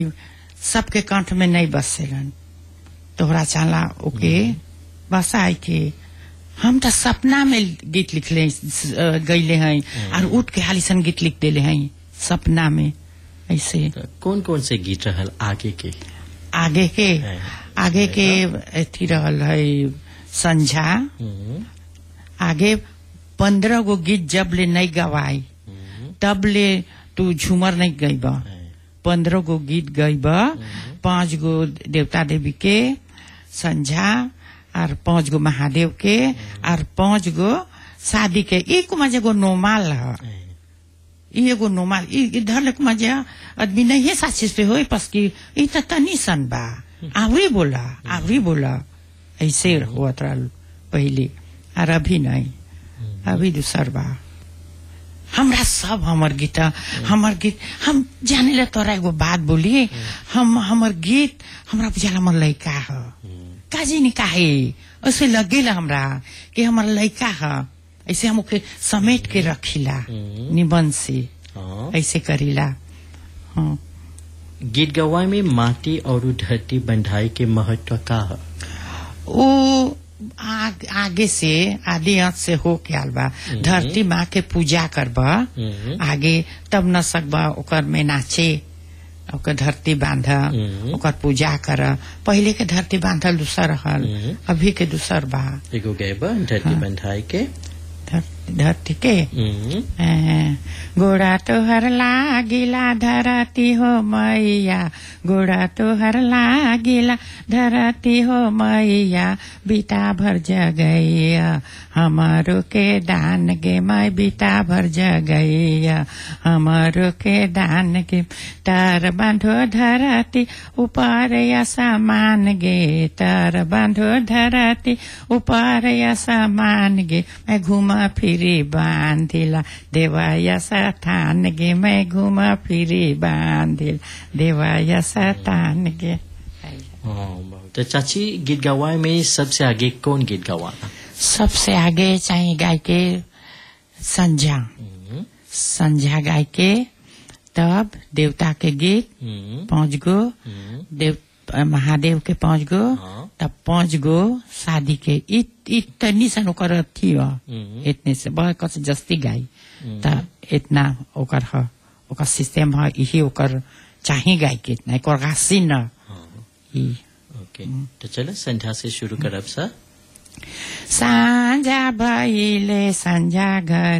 सबके कंठ में नहीं बसेलन तोहरा चाला ओके बसाई के हम तो सपना में गीत लिखले गईले हैं और उठ के हालिसन गीत लिख देले हैं सपना में ऐसे तो कौन कौन से गीत रहल आगे के आगे के है। आगे के अथी रहल है संझा हम्म, आगे पंद्रह गो गीत जब ले नहीं गवाई हम्म, तब ले तू झूमर नहीं गईब है। पंद्रह गो गीत गईब पांच गो देवता देवी के संझा और पांच गो महादेव के और पांच गो शादी के एक मजे गो नोमाल है है। ई एगो नोमाल ई इधर लक मजा आदमी नहीं है साचिस पे होई पस की ई त तनी सन बा आवरी बोला आवरी बोला ऐसे होत रहल पहले और अभी नहीं अभी दूसर बा हमरा सब हमर गीत हमर गीत हम जाने ला तोरा एगो बात बोली हम हमर गीत हमरा बुझाला हमर लड़का ह काजी नहीं काहे ऐसे लगेला हमरा कि हमर लड़का ह ऐसे हम ओके समेट के रखिला हम्म। निबंध से हाँ। ऐसे करीला हाँ गीत गवाई में माटी और धरती बंधाई के महत्व का है वो आग, आगे से आदि अंत से हो के आल बा धरती माँ के पूजा करबा हम्म, आगे तब न सकबा ओकर में नाचे ओकर धरती बांध हम्म। ओकर पूजा कर पहले के धरती बांधल दूसर रहल हम्म। अभी के दूसर बा एगो गए बा धरती बंधाई के धर- धरती के हम्म, ए, गोड़ा तोहर लागिला धरती हो मैया गोड़ा तोहर लागिला धरती हो मैया बीता भर जगैया हमारो के दान गे मैं बीता भर जगैया हमारो के दान गे तर बांधो धरती ऊपर या सामान गे तर बांधो धरती ऊपर या सामान गे मैं घुमा फिरी बांधिला देवाया सतान गे मैं घुमा फिरी बांधिल देवाया सतान गे हाँ, बहुत। तो चाची गीत गवाई में सबसे आगे कौन गीत गवाना सबसे आगे चाहिए गाय के संझा हम्म, संझा गाय के तब देवता के गीत हम्म, पांच गो हम्म, देव महादेव के पांच गो हाँ। तब पांच गो शादी के इत इतनी सन ओकर अथी ह हम्म, इतने से बहुत कस जस्ती गाई हम्म। त इतना ओकर ह ओकर सिस्टम ह यही ओकर चाही गाय के इतना एकर गासी न हाँ, ई ओके तो चलो संध्या से शुरू करब सा साँझा भइले संझा घर